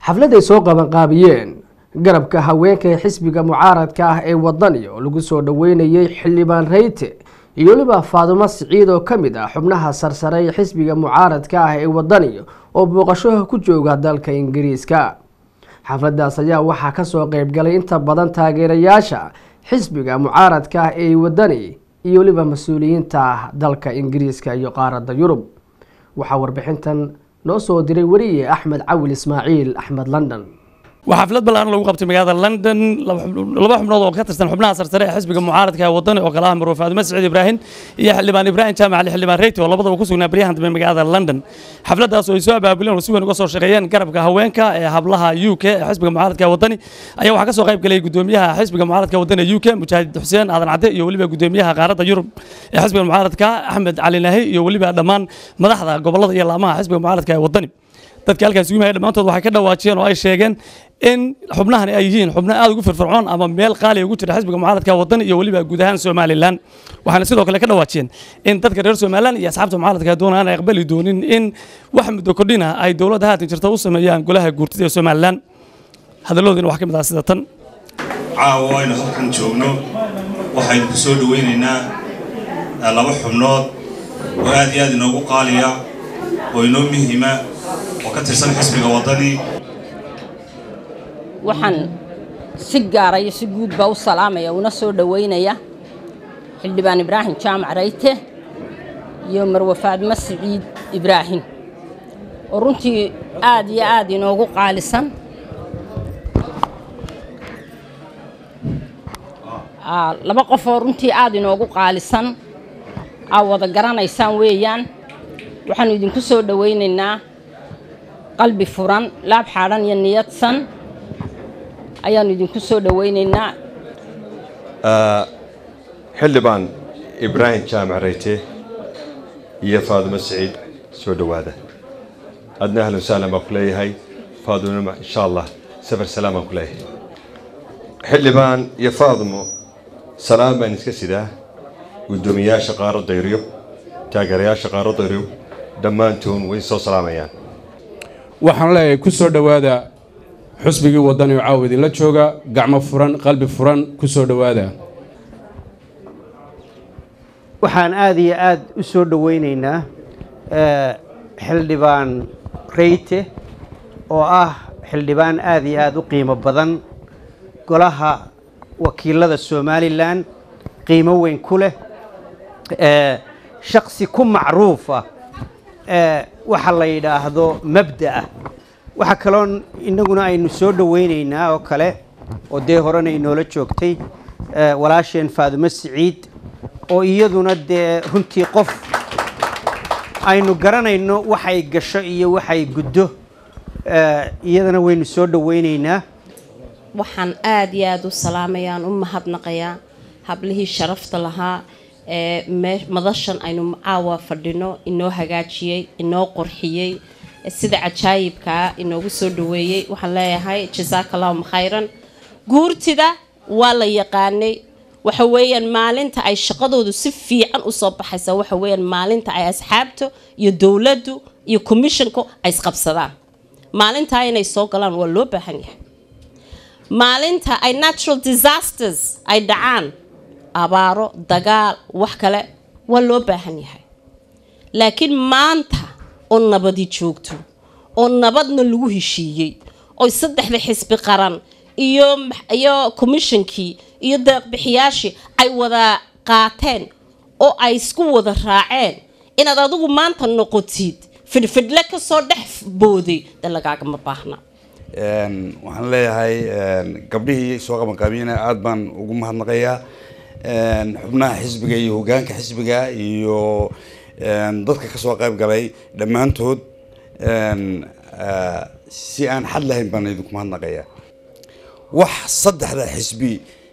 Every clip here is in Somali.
xafladay soo qabanqaabiyeen garabka haweenka ee xisbiga mucaaradka ah ee wadani oo lagu soo dhoweynayey xildhibaan reyte iyo weliba faadumo siciid oo ka mid ah xubnaha sarsare ee xisbiga mucaaradka ah ee wadani oo booqasho ku jooga dalka ingiriiska xafladaas ayaa waxaa kasoo qeybgalay inta badan taageerayaasha xisbiga mucaaradka ah ee wadani iyo weliba mas-uuliyiinta dalka ingiriiska iyo qaaradda yurub waxaa warbixintan noo soo diray weriye axmed cawil ismaaciil axmed london waxaa xaflad ballaaran lagu qabtay magaalada london laba xubnood oo ka tirsan xubnaha sarsare ee xisbiga mucaaradka ee wadani oo kale ah marwe faadumo saciid ibraahim iyo xildhibaan ibraahim jaamac ali xildhibaan reyti oo labadaba ku sugnaa baryahan dambe magaalada london xafladaas oo ay soo abaabuleen oo si weyn uga soo shaqeeyeen garabka haweenka ee hablaha u k ee xisbiga mucaaradka ee wadani ayaa waxaa ka soo qayb galay gudoomiyaha xisbiga mucaaradka ee wadani u k mujaahid xuseen aadan cadde iyo weliba gudoomiyaha qaaradda yurub ee xisbiga mucaaradka axmed cali nahi iyo weliba dhammaan madaxda gobolada iyo laamaha xisbiga mucaaradka ee wadani dadka halkaas ugu dhammaantood waxay ka dhawaajiyeen oo ay sheegeen in xubnahani ay yihiin xubno aad ugu firfircoon ama meel qaaliya ugu jira xisbiga mucaaradka waddan iyo weliba guud ahaan somalilan waxaana sidoo kale ka dhawaajiyeen in dadka reer somalilan iyo asxaabta mucaaradka doonaan ay aqbali doonin in wax muddo kordhina ay dowladda haatan jirta u sameeyaan golaha guurtida ee somalilan hadalloodiina waxaa ka mid ah sida tan caawa aynu halkan joogno waxaynu ku soo dhaweynaynaa laba xubnood oo aad iyo aad inoogu qaaliya oo inoo muhiima oo ka tirsan xisbiga waddani waxaan si gaara iyo si guudba u salaamaya una soo dhoweynaya xildhibaan ibraahim jaamac rayte iyo marwe faadmo siciid ibraahim oo runtii aad iyo aad inoogu qaalisan laba qof oo runtii aad inoogu qaalisan aa wada garanaysaan weeyaan waxaanu idinku soo dhowaynaynaa qalbi furan laab xaadhan iyo niyadsan ayaannu idinku soo dhowaynaynaa xildhibaan ibraahim jaamac reyte iyo faadumo siciid soo dhowaada adna ahlan sahlan baan ku leeyahay faadumona insha allah safar salaam baan ku leeyahay xildhibaan iyo faadumo salaam baan iska sidaa guddoomiyayaasha qaaradda yurub taageerayaasha qaaradda yurub dhammaantoon way soo salaamayaan waxaan leeyahay ku soo dhowaada xusbigii waddani oo caawa idinla jooga gacmo furan qalbi furan ku soo dhowaada waxaan aada iyo aada u soo dhoweynaynaa xildhibaan reyte oo ah xildhibaan aada iyo aada u qiimo badan golaha wakiilada somalilan qiimo weyn ku leh shaksi ku macruuf ah waxa la yidhaahdo mabda'a waxaa kaloo innaguna aynu soo dhoweynaynaa oo kale oo dee horena inoola joogtay walaasheen faadumo siciid oo iyaduna dee runtii qof aynu garanayno waxay gasho iyo waxay guddo iyadana waynu soo dhoweynaynaa waxaan aada iyo aada u salaamayaan u mahadnaqayaa hablihii sharafta lahaa ee madashan aynu caawa fadhino inoo hagaajiyey inoo qurxiyey sida cajaayibkaa inoogu soo dhaweeyey waxaan leeyahay jasaaka allahuma khayran guurtida waa la yaqaanay waxa weeyaan maalinta ay shaqadoodu si fiican usoo baxaysa waxa weeyaan maalinta ay asxaabta iyo dowladdu iyo commissionku ay isqabsadaan maalintaa inay soo galaan waa loo baahan yahay maalinta ay natural disasters ay dhacaan abaaro dagaal wax kale waa loo baahan yahay laakiin maanta oo nabadi joogto oo nabadna lagu heshiiyey oo saddexda xisbi qaran iyo iyo commishonkii iyo deeqbixiyaashii ay wada qaateen oo ay isku wada raaceen inaad adigu maanta noqotid fidhfidhle kasoo dhex booday dee lagaagama baahna waxaan leeyahay gabdhihii soo qabanqaabiyana aada baan ugu mahadnaqayaa xubnaha xisbiga iyo hogaanka xisbiga iyo dadka kasoo qayb galay dhammaantood si aan xad lahayn baan idinku mahadnaqayaa wax saddexda xisbi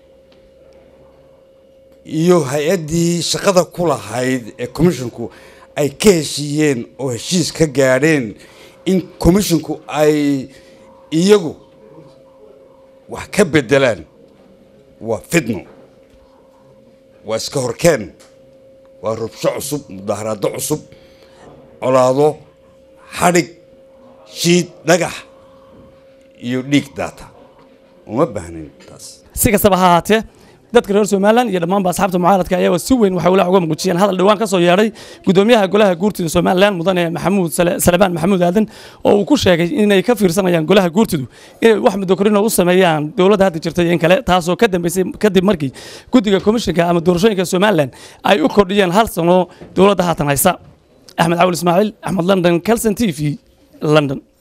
iyo hay-addii shaqada ku lahayd ee commisshonku ay ka heshiiyeen oo heshiis ka gaadheen in commisshonku ay iyagu wax ka bedelaan waa fidno waa iska horkeen waa rubsho cusub mudaharaado cusub colaado xadhig shiid dhagax iyo dhiig daata uma baahnin taas si kastaba ha ahaatee dadka reer somalilan iyo dhammaanba asxaabta mucaaradka ayaaba si weyn waxay walaac uga muujiyeen hadal dhowaan ka soo yeedhay gudoomiyaha golaha guurtida somalilan mudane maxamuud Sale- salebaan maxamuud aadan oo uu ku sheegay inay ka fiirsanayaan golaha guurtidu inay wax muddokorino u sameeyaan dowladda hadda jirta iyo in kale taasoo ka dambeysay kadib markii guddiga komishinka ama doorashooyinka somalilan ay u kordhiyeen hal sano dowladda haatan haysa axmed cawil ismaaciil axmed london calson t v london